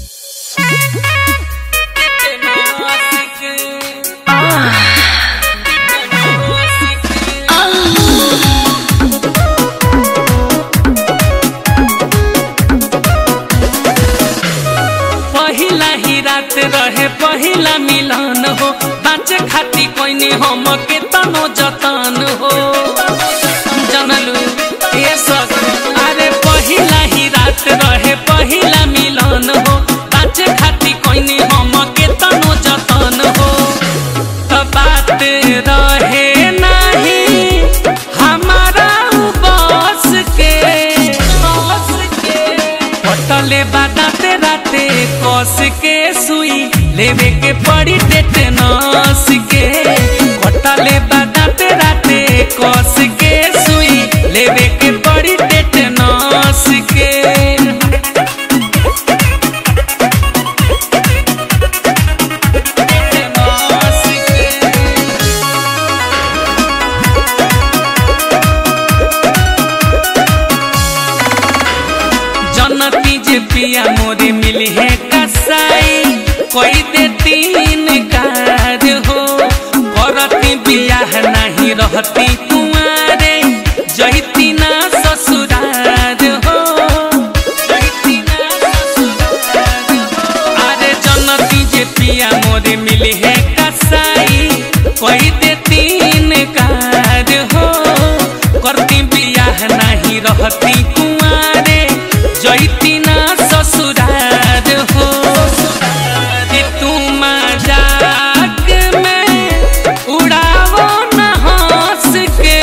पहिला ही रात रहे पहिला मिलन हो बाँचे खाती कोइनी हम के तनो जतन हो जनलू ये सब अरे पहिला ही रात रहे पहिला मिलन हो बाँचे खाती कोइनी हम के तनो जतन हो त बात रहे नहीं हमारा उ बस के बस के पटले बादाते राते कस के सुई लेवे के पड़ी टेटनस के पटले बादाते राते कस के सुई लेवे के पड़ी टेटनस के टेटनस के जनती जे पिया मोरे मिली है कसाई कोई दे तीन कार हो करती बियाह नहीं रहती कुंवारे जहिती ना ससुरार हो जहिती ना ससुरार हो। अरे जनती जे पिया मोरे मिली है कसाई कोई दे तीन कार हो करती बियाह नहीं रहती कुंवारे जैती ना ससुरार हो कि तू मजाक में उड़ावो न हंस के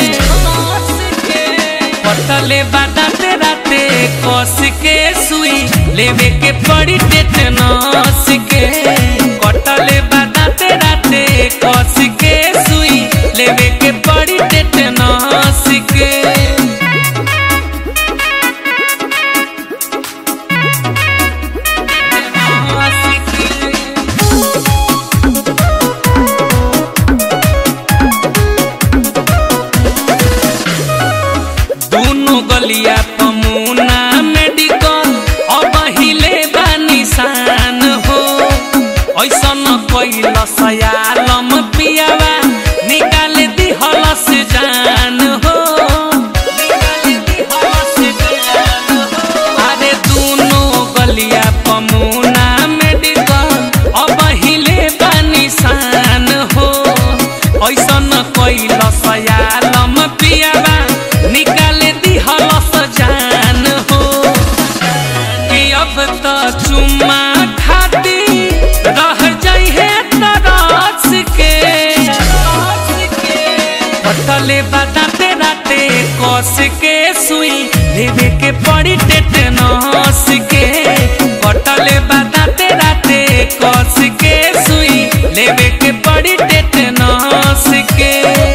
पटले बादाते राते कस के सुई लेवे के पड़ी टेटनस के कटले बादाते राते कस के सुई लेवे के पड़ी टेटनस के दोनों गलिया पमुना मेडिकल अब हिले बा निशान हो ऐसन कैल सयालम पियावा निकाल दिहलस जान हो अरे दोनों गलिया पमुना मेडिकल अब हिले बा निशान हो ऐसन कैल सयालम पियावा निकाल दिहलस जान हो कि अब त चुम्मा खाती रह जाइ है तरस के पटले बादाते राते कस के सुई लेवे के पड़ी टेटनस के पटले बादाते राते कस के सुई लेवे के पड़ी टेटनस के